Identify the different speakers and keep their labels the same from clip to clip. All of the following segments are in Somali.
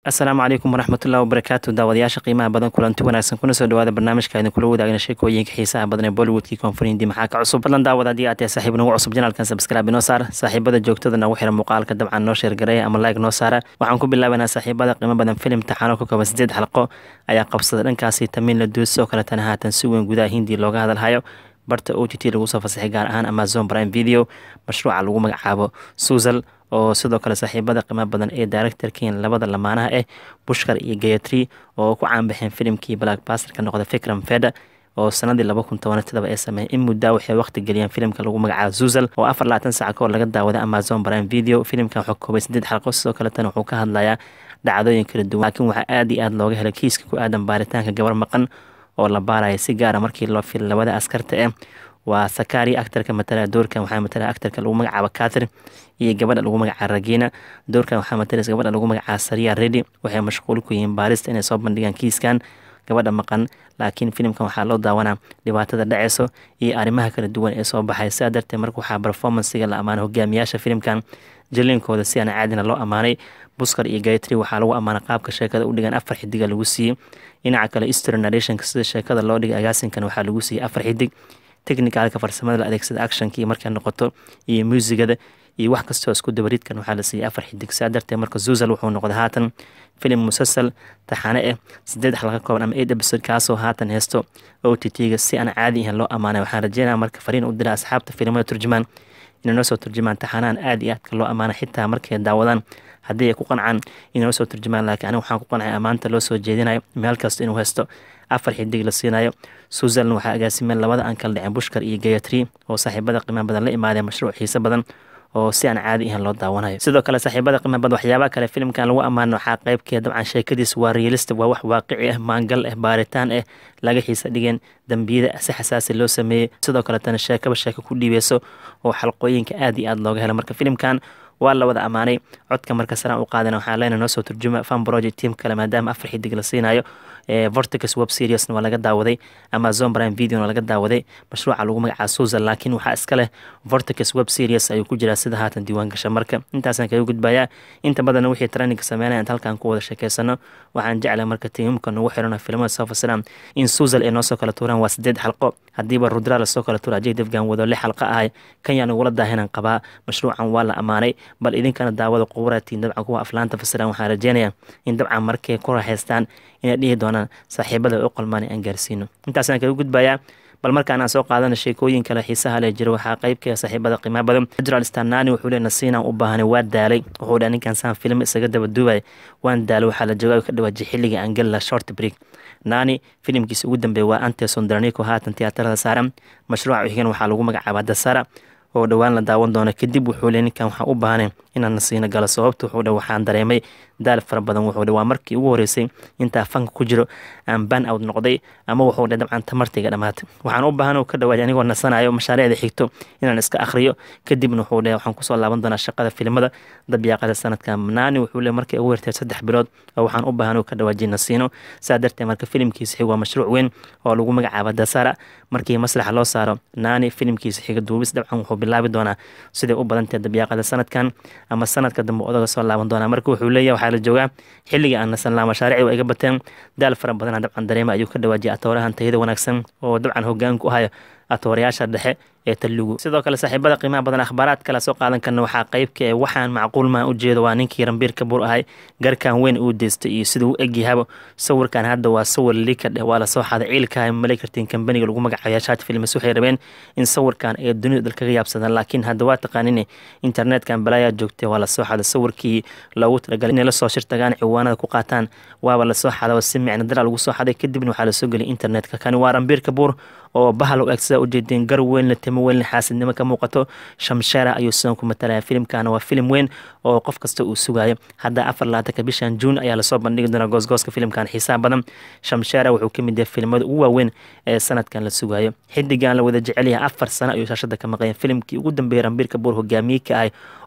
Speaker 1: asalaamu calaykum waraxmatullahi wabarakaatu daawadayaasha qiimaha badan kulanti wanaagsan kuna soo dhawaada barnaamijka idin kula wadaagna sheekooyinka xiisaha badan ee bollywoodkii koonfurindi maxaa ka cusub fadlan daawad haddii aad tahay saaxiib nagu cusub janaalkan sabskraibe noo saar saaxiibada joogtada nagu xira muuqaalka dabcan noo sheergareeya ama like noo saara waxaan ku bilaabanaa saaxiibada qiimo badan filim taxaano ka kooban sideed xalqo ayaa qabsaday dhankaasi tamiin la duus sidoo kaletana haatan si weyn gudaha hindi looga hadalhayo barta o t t lagu soo fasaxay gaar ahaan amazon prime video mashruuca lagu magacaabo suusal oo sidoo kale saaxiibada qiimo badan ee directorkiin labada lamaanaha ah bushkar iyo gayatri oo ku caanbaxeen filimkii blackbaster ka noqda fikram feda oo sanadii laba kun toban toddoba ee sameeyay in muddaa waxay waqti geliyeen filimka lagu magacaabo zuusal oo afar labaatan saac kahor laga daawaday amazon prime video filimkan wuxuu koobay sideed xalqo sidoo kaletana wuxuu ka hadlayaa dhacdooyin kala duwan laakiin waxaa aada iyo aada looga helay kiiska ku aadan baaritaanka gabar maqan oo la baaraya si gaara markii loo fil labada askarta ah waa sakari actarka matala doorkan waxaa matala actarka lagu magacaabo kathir iyo gabadha lagu magacaabo ragina doorkan waxaa matalaysa gabadha lagu magacaabo sariya redi waxay mashquul ku yihiin baarista inay soo bandhigaan kiiskan gabadha maqan laakiin filimkan waxaa loo daawanaa dhibaatada dhaceyso iyo arrimaha kala duwan ee soo baxay sidaa darteed marka waxaa performancega la ammaanay hogaamiyaasha filimkan jaliinkooda si aan caadina loo ammaanay buskar iyo gaytri waxaa lagu ammaanay qaabka sheekada u dhigan afar xidiga lagu siiyey dhinaca kale eastern narrationka sida sheekada loo dhigay agaasinkan waxaa lagu siiyey afar xidig technicalka farsamada la adeegsada actionkii markay noqoto iyo muusigada iyo wax kastoo isku dabaridkan waxaa la siiyey afar xidig saa darteed marka zuusal wuxuu noqday haatan filim musasal taxane ah sideed xalqa kooban ama eight episode kaasoo haatan heesto o t t-ga si aan caadi ahan loo ammaanay waxaan rajeynaya marka fariin u dira asxaabta filimada turjumaan inay noo soo turjumaan taxanahan aada iyo aadka loo ammaanay xitaa markay daawadaan haddii ay ku qancaan inay noo soo turjumaan laakiin aniga waxaan ku qancay ammaanta loo soo jeedinayo meel kasta inuu heesto afar xidig la siinayo suusalna waxaa agaasimeen labada aan kala dhicin bushkar iyo gayatri oo saaxiibada qiimaha badan la imaadeen mashruuc xiise badan oo si aan caadi ahan loo daawanayo sidoo kale saaxiibada qiimaha badan waxyaabaha kale filimkan lagu ammaano waxaa qeybkeeda dabcan sheekadiis waa realista waa wax waaqici ah maangal ah baaritaan ah laga xiisa dhigeen dambiyada si xasaasi loo sameeyey sidoo kaletana sheekaba sheeko ku dhiibeyso oo xalqooyinka aada iyo aada looga helo marka filimkan waa la wada ammaanay codka marka saraan u qaadana waxaa leena noo soo turjuma fan project team kale maadaama afar xidig la siinayo vorticus web seriesna waa laga daawaday amazon prime videona laga daawaday mashruuca lagu magacaaba susan laakiin waxaa iska leh vorticus web series ayuu ku jiraa sida haatan diiwaan gasha marka intaasaan kaga gudbayaa inta badanna wixii traininka sameynaya inta halkaan ku wada sheekeysano waxaan jeclay marka tiimamka nagu xirano filimada soo fasilaan in susan ay noo soo kala tuuraan waa sideed xalqo haddiiba rudra lasoo kala tuura ajay defgan wado lix xalqa ahay kan yaa nagula daahinan qabaa mashruucan waa la ammaanay bal idinkana daawada quburaatiin dabcan kuwa aflaanta fasiran waxaan rajeynayaa in dabcan markay ku raaxaystaan inay dhihi doonaan saaxiibada u qalmaan aan gaarsiino intaasaan kaga gudbayaa bal markaan aan soo qaadana sheekooyin kale xiisaha leh jiro waxaa qeybka saaxiibada qiimaha badan federal stanani wuxuu le nasiinaan u baahanay waa daalay wuxuu dhaa ninkan saan film isaga daba duubay waan daalay waxaa la joogaa ka dhawaajay xilliga aan geli laha short break nani filimkiisa ugu dambeeya waa anteson daranico haatan tiyaatarada saaran mashruuca xigan waxaa lagu magacaabaa dasara oo dhowaan la daawan doono kadib wuxuu le ninkan waxaan u baahanay inaan nasiino galo sababta wuxuu dhe waxaan dareemay daal fara badan wuxuu dhe waa markii ugu horeysay intaa fanka ku jiro aan ban out noqday ama wuxuu dhe dabcan tamartayga dhammaatay waxaan u baahan ka dhawaajay anigoo nasanayo mashaariicda xigto inaan iska akhriyo kadibna wuxuu dhe waxaan kusoo laaban doonaa shaqada filimada dabyaaqada sanadka naani wuxuu le markii ugu hortay saddex bilood oo waxaan u baahan ka dhawaajay nasiino saa darteed marka filimkiisa xig waa mashruuc weyn oo lagu magacaaba dasara markii maslaxa loo saaro naani filimkiisa xiga duubis dabcan wuxuu bilaabi doonaa siday u badantae dabyaaqada sanadkan ama sanadka dambe odaga soo laaban doonaa marka wuxuu leeyahay waxaa la joogaa xilligii aan nasan laa mashaarici waa iga bateen daal fara badana dabcan dareema ayuu ka dhawaajiyay atoorahan tayada wanaagsan oo dabcan hogaan ku hayo atoorayaasha dhexe ee talugu sidoo kale saaxiibada qiimaha badan akhbaaraad kale soo qaadan karna waxaa qeybka ee waxaan macquul maan ujeedo waa ninkii rambiir kabuur ahay garkan weyn uu deystay iyo siduu u egyahaba sawirkan hadda waa sawir liika dheh waa lasoo xaday ciilkaha malay kartiin kambaniga lagu magacaabo shaat films waxay rabeen in sawirkan ay dunida dal kaga yaabsadaan laakiin hadda waa taqaanin internetkan balaayaa joogtay waa lasoo xaday sawirkii loogu talagalay inay lasoo shirtagaan ciwaanada ku qaataan waaba lasoo xadaba si micno dara lagu soo xaday kadibna waxaa lasoo geliyay internetka kani waa rambiir kabuur oo bahal u eg sidaa ujeedeen gar weyn la timo weyn xaasidnimo ka muuqato shamshera ayuu sidan ku matalaya filimkana waa filim weyn oo qof kasta uu sugayo hadda afar labaatanka bishan juun ayaa lasoo bandhigi doonaa goosgooska filimkan xiisaha badan shamshera wuxuu ka mid yahay filimada ugu waaweyn ee sanadkan la sugayo xidigan la wada jecelyahay afar sano ayuu shaashada ka maqayan filimkii ugu dambeeyay rambiirka buur hogaamiye ka ahay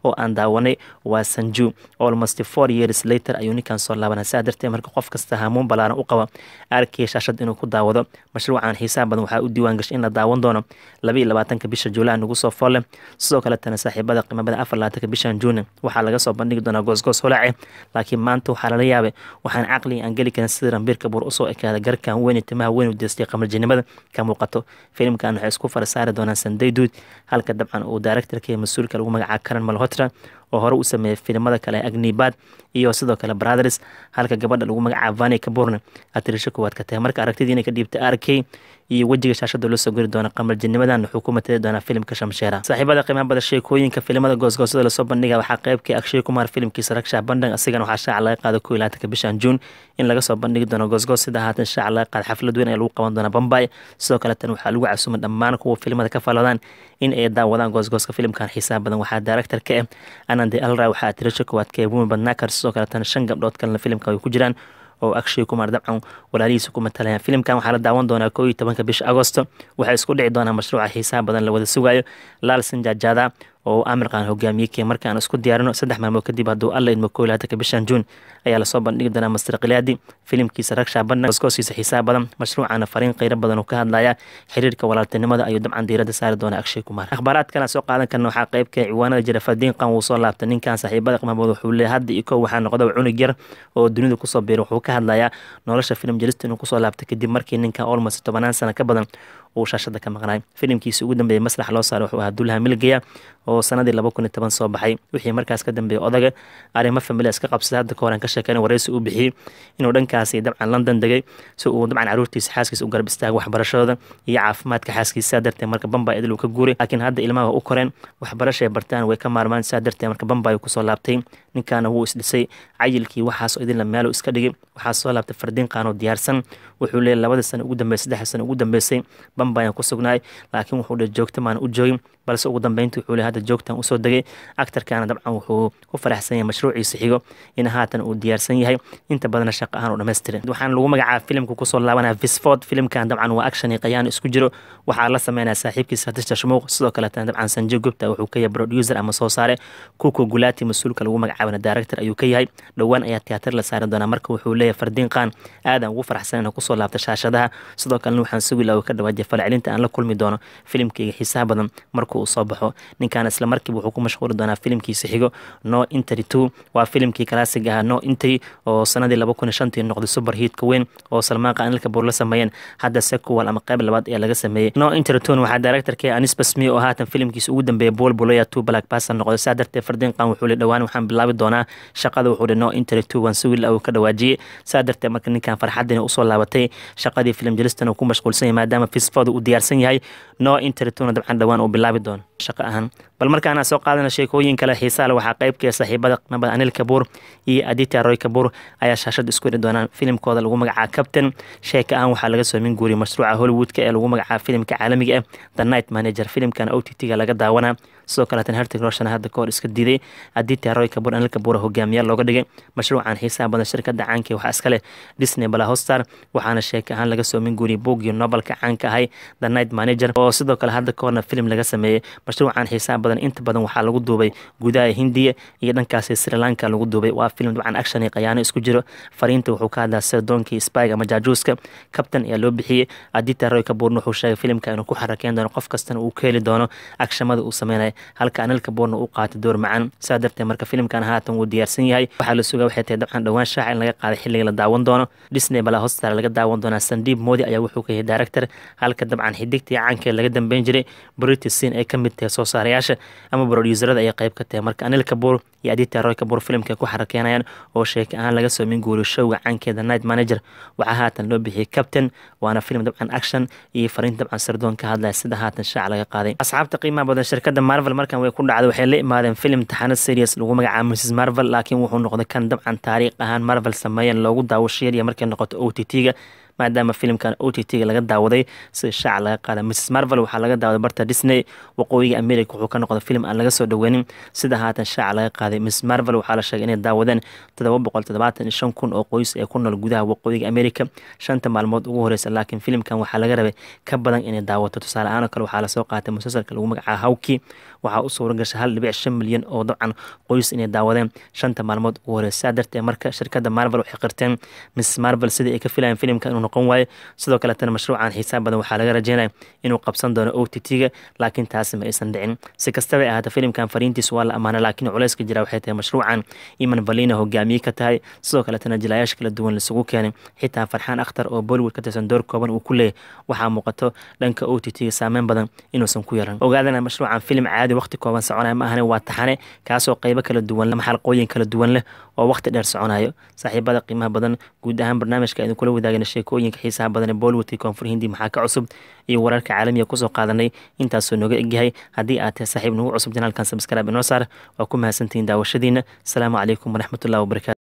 Speaker 1: oo aan daawanay waa sanju almost four years later ayuu ninkan soo laabanaa saa darteed marka qof kasta hamuun balaaran u qaba arkaya shaashad inuu ku daawado mashruucan xiisaha badan waxaa u diiwaan gashay in la daawan doono laba iyo labaatanka bisha juulaay nagu soo foolle sidoo kaletana saaxiibada qiimabada afar labaatanka bishan juuni waxaa laga soo bandhigi doonaa goosgoos holaace laakiin maanta waxaa lala yaabay waxaan caqliga aan geli karin sida rambiir kabuur usoo ekaada garkan weyn timaha weyn u deystay qamarjinimada ka muuqato filimkan waxay isku fara saari doonaan sanday duud halka dabcan uu directorka iyo mas-uulka lagu magacaabo karan malhotra oo hore u sameeyay filimada kale agnibad iyo sidoo kale brothers halka gabadha lagu magacaabo vani kaburne atirisho koowaad ka tahay marka aragtidii inay ka dhiibtay r k iyo wejiga shaashada loo soo gori doona qamarjinimadan wuxuu ku matali doonaa filimka shamsheera saaxiibada qiimaha bada sheekooyinka filimada goosgoosada lasoo bandhiga waxaa qeybkii akshay kumar filimkiisa ragshaa bandhig asigana waxaa shaaca laga qaada koo iyo labaatanka bishan juun in laga soo bandhigi doono goosgoos sida haatan shaaca laga qaada xaflad weyn ee lagu qaban doona bombay sidoo kale tan waxaa lagu casumay dhammaan kuwa filimada ka faladaan in ay daawadaan goosgooska filimkan xiisaha badan waxaa director ka ah anande alra waxaa atirisho koowaad ka eebumi badnaakar sidoo kale tan shan gabdhood kalena filimka ay ku jiraan oo akshay kumar dabcan walaalihiisa ku matalayaan filimkan waxaa la daawan doonaa koo iyo tobanka bisha agosto waxay isku dhici doonaa mashruuca xiisaha badan la wada sugayo laal sanjaajaada oo amirkan hogaamiyey kee markaan isku diyaarino saddex maalmood kadib hadduu alla idmo koo iyo labaatanka bishan juun ayaa lasoo bandhigi doonaa master khilaadi filimkiisa ragshaa bandhig goosgoosiisa xiisaha badan mashruucana fariin qeyro badan uu ka hadlaya xiriirka walaaltinimada ayuu dabcan diiradda saari doonaa akshay kumar akhbaaraadkana soo qaadan karna waxaa qeybka ciwaanada jira fadiin qan wuu soo laabtay ninkan saaxiibada qmabood wuxuu leeyahay hadda iyo kow waxaa noqda cunug yar oo dunida kusoo biiray wuxuu ka hadlayaa nolosha filim jelista inuu kusoo laabtay kadib markii ninkan olmost tobanaan sano ka badan uu shaashada ka maqnaay filimkiisa ugu dambeeyey maslax loo saaray wuxuu ahaa dulaha milgaya oo sanadii laba kun iyo toban soo baxay wixii markaas ka dambeeyey odaga arrimo familia iska qabsaday hadda ka horan ka sheekeen wareysi uu bixiyey inuu dhankaasi dabcan london degay si uu dabcan caruurtiisa xaaskiisa u garab istaago waxbarashadooda iyo caafimaadka xaaskiisa saa darteed marka bambay idil uu ka guuray laakiin hadda ilmaha u koreen waxbarashay bartaan way ka maarmaan saa darteed marka bambay kusoo laabtay ninkaana wuu isdhisay cayilkii waxaas idinla meelo iska dhigay waxaa soo laabtay fardiin qaanoo diyaarsan wuxuu leeyahy labada sano ugu dambeysay saddex sano ugu dambeysay bambayaan ku sugnaay laakiin wuxuu dhe joogta maan u joogin balse ugu dambeyntii wuxuu le hadda joogtan usoo degay actarkana dabcan wuxuu ku faraxsan yahay mashruuciisa xigo in haatan uu diyaarsan yahay inta badana shaqo ahaan u dhammaystirin waxaana lagu magacaaba filimka kusoo laabanaya visford filimkan dabcan waa action iyo qayaan isku jiro waxaa la sameynaya saaxiibkiisa tishta shmuuq sidoo kaleetana dabcan sanjay gupta wuxuu ka yahay producer ama soo saare kuko gulaati mas-uulka lagu magacaabana director ayuu ka yahay dhowaan ayaa tiyaatar la saari doonaa marka wuxuu leeyahay fardiin qaan aadan ugu faraxsan inuu kusoo laabta shaashadaha sidoo kalena waxaan sugi laha ka dhawaajiya falcelinta aan la kulmi doono filimkeyga xiisaha badan marka uu soo baxo ninkan isla markiiba wuxuu ku mashquuli doonaa filimkiisa xigo no intery two waa filimkii kalaasig ahaa no intery oo sanadii laba kun iyo shantii noqday super hiitka weyn oo salmaan qaanilka buur la sameeyeen hadda sequal ama qayb labaad ayaa laga sameeyey no intery two waxaa directorka anis basmi oo haatan filimkiisa ugu dambeeyay bool buloya two black passer noqday saa darteed fardiin qaan wuxuu le dhowaan waxaan bilaabi doonaa shaqada wuxuu le no intery two waan sugi la ka dhawaajiyey saa darteed marka ninkan farxadina usoo laabatay shaqadii filim jelistan uu ku mashquulsan yahay maadaama fisfooda uu diyaarsan yahay no interituna dabcan dhowaan uu bilaabi doono shaqo ahaan bal markaana soo qaadana sheekooyin kale xiisaa le waxaa qeybkee saaxiibada qimabada anil kabuur iyo aditya roy kabuur ayaa shaashada isku hidhi doonaan filimkooda lagu magacaaba captain sheeka ahaan waxaa laga soo min guuriyay mashruuca hollywoodka ee lagu magacaaba filimka caalamiga ah the night manager filimkan o t t-ga laga daawanaa sidoo kaleetan hertig roshan hadda kahor iska diiday aditya roy kabuur anil kabuur hogaamiyaal looga dhigay mashruucan xiisaha badan shirkada caanka waxaa iska leh disney balahostar waxaana sheeka ahaan laga soo min guuriyay boogii nobalka caanka ahay the night manager oo sidoo kale hadda kahorna filim laga sameeyey mashruucan xiisaha badan inta badan waxaa lagu duubay gudaha hindiya iyo dhankaasi sri lanka lagu duubay waa filim dabcan action iyo qayaano isku jiro fariinta wuxuu ka hadlaa sida doonkii spig ama jaajuuska captain ayaa loo bixiyey adita roy kabuurna wuxuu sheegay filimka inuu ku xarakeyn doono qof kastana uu ka heli doono agshamada uu sameynaya halka anil kabuurna uu qaatay door macaan saa darteed marka filimkan haatan wuu diyaarsan yahay waxaa la sugaa waxay tahay dabcan dhowaan shaaca in laga qaaday xilliga la daawan doono disney bala hostar laga daawan doonaa sandiib moodi ayaa wuxuu ka yahay director halka dabcan xidigtii caankeed laga dambeyn jiray british sin ay ka mid tahay soo saarayaasha ama broduuserada ayay qayb ka tahay marka anil kabuur iyo adita roy kabuur filimka ku xarakeenayaan oo sheeka ahaan laga soo min guuriyo showga caankeeda night manager waxaa haatan loo bixiyey captain waana filim dabcan action iyo fariin dabcan sardoon ka hadlaya sida haatan shaaca laga qaaday asxaabta qiimaha badan shirkada marvel markan way ku dhacday waxay la imaadeen filim taxano series lagu magacaabo mrs marvel laakiin wuxuu noqday kan dabcan taariikh ahaan marvel sameeyeen loogu daawashiiriya markay noqoto o t t-ga maadaama filimkan o t t-ga laga daawaday sida shaaca laga qaada mrs marvel waxaa laga daawaday barta disney waqooyiga america wuxuu ka noqday filim aan laga soo dhaweynin sida haatan shaaca laga qaaday mrs marvel waxaa la sheegay inay daawadeen todoba boqol toddobaatan iyo shan kun oo qoys ee ku nool gudaha waqooyiga america shanta maalmood ugu horeysa laakiin filimkan waxaa laga rabay ka badan inay daawato tusaale ahaan oo kale waxaa lasoo qaatay musalsalka lagu magacaaba hawki waxaa u suura gashay hal dhibic shan milyan oo dabcan qoys inay daawadeen shanta maalmood ugu horeysa saa darteed marka shirkadda marvel waxay qirteen mrs marvel sidii ay ka filayeen filimka inuu noqon waayo sidoo kaletana mashruucan xiisaab badan waxaa laga rajeynaya inuu qabsan doono o t t-ga laakiin taasi ma aysan dhicin si kastaba ahaata filimkan fariintiis waa la ammaanay laakiin culeyska jira waxay tahay mashruucan iman valina hogaamiye ka tahay sidoo kaletana jilaayaasha kala duwan laisugu keenay xitaa farxaan akhtar oo bollywood ka tirsan door kooban uu ku leeyahy waxaa muuqato dhanka o t t-ga saameyn badan inuusan ku yaran ogaadana mashruucan filim caadi waqti kooban soconaya ma ahane waa taxane kaasoo qeybo kala duwan leh xalqooyin kala duwan leh oo waqti dheer soconayo saaxiibada qiimaha badan guud ahaan barnaamijka idin kula wadaagana sheekooyinka xiisaha badan ee bollywoodkii koonfur hindi maxaa ka cusub iyo wararka caalamiga kusoo qaadanay intaasoo nooga egyahay haddii aad tahay saaxiib nagu cusub janaalkan sabskrib inoo saar waa ku mahadsantihiin daawashadiina asalaamu calaykum waraxmatullahi wabarakatu